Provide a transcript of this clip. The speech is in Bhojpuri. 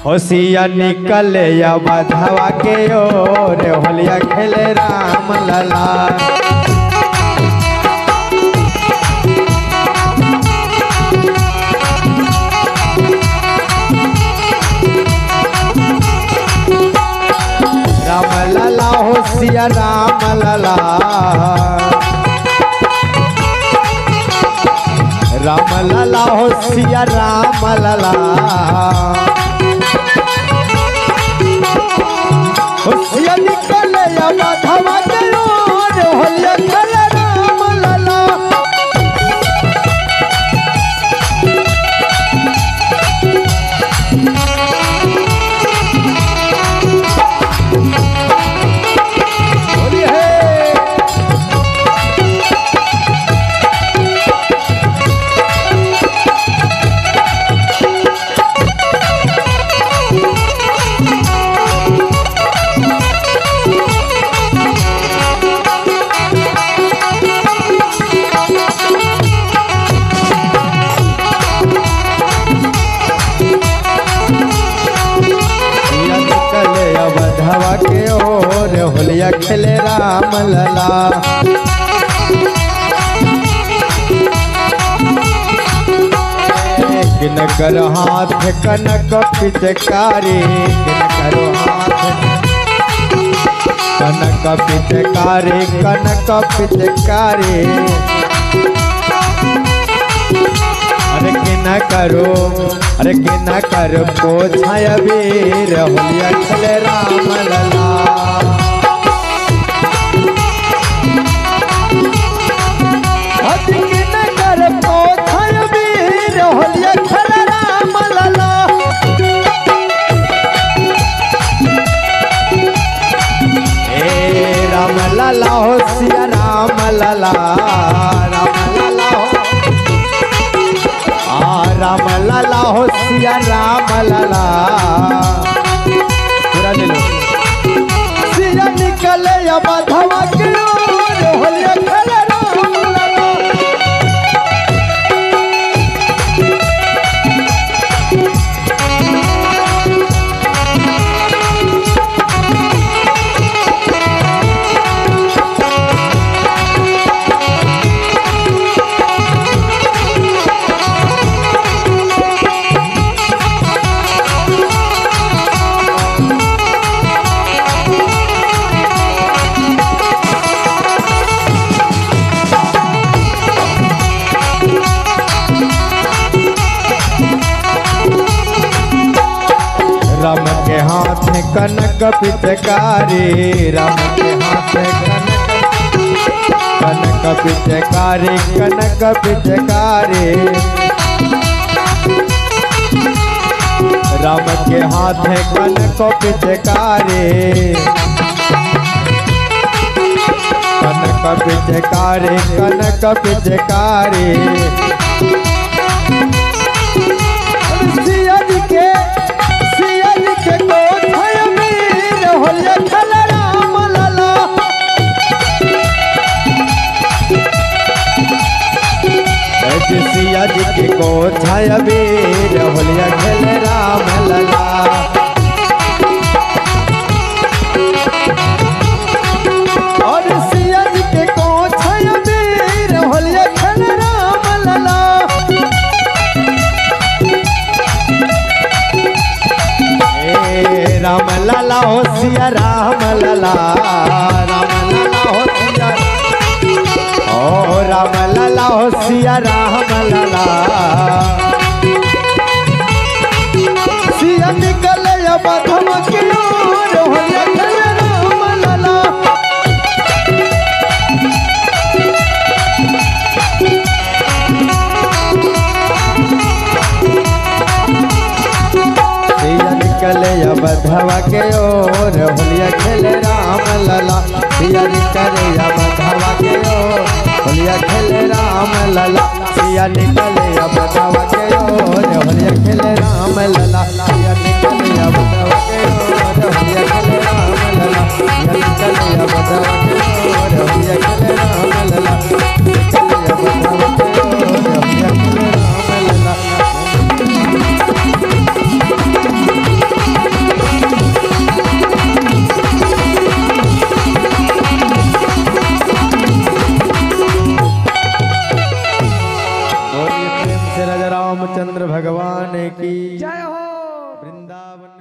होशिया निकले या बधवा के ओर होलिया खेले राम लला राम लला होशिया राम लला राम लला होशिया राम लला होशिया निकले या बधवा के ओर होलिया खेले राम लला होली है होलिया निकले अब धवा के ओर होलिया खेले राम लला किन कर हाथ कनक पिचकारी किन कर हाथ कनक पिचकारी कनक पिचकारी अरे किना करो अरे किना कर को छाया वीर होलिया खेले राम लला अरे किना कर को छाया वीर होलिया खेले राम लला ए राम लला हो सिया राम लला राम लला हो आ राम लाला हो सिया राम लाला पूरा ले लो सिया निकले या बाधवा के ओर होलिया खेले राम लाला राम के हाथ में कनक पिचकारी राम के हाथ में कनक कनक पिचकारी कनक पिचकारी राम के हाथ है कनक पिचकारी कनक पिचकारी कनक पिचकारी सिया जी के सिया जी के कोठय वीर होलिया खेल राम लला ऐसे सिया जी के कोठय वीर होलिया खेल राम लला और सिया जी के कोठय वीर होलिया खेल राम लला ए राम लाला हो सिया राम लाला राम लाला हो सिया ओ राम लाला हो सिया राम लाला सिया निकले या बधम की ओर होलिया खेले राम लाला सिया निकले या बधवा के ओर होलिया खेले राम लला सिया निकले या बधवा के ओर होलिया खेले राम लला सिया निकले या बधवा के ओर होलिया खेले राम लला सिया निकले या बधवा के ओर होलिया खेले राम लला सिया निकले या बधवा के ओर होलिया खेले राम लला निकले या बधवा के ओर होलिया खेले राम लला भगवान की जय हो वृंदावन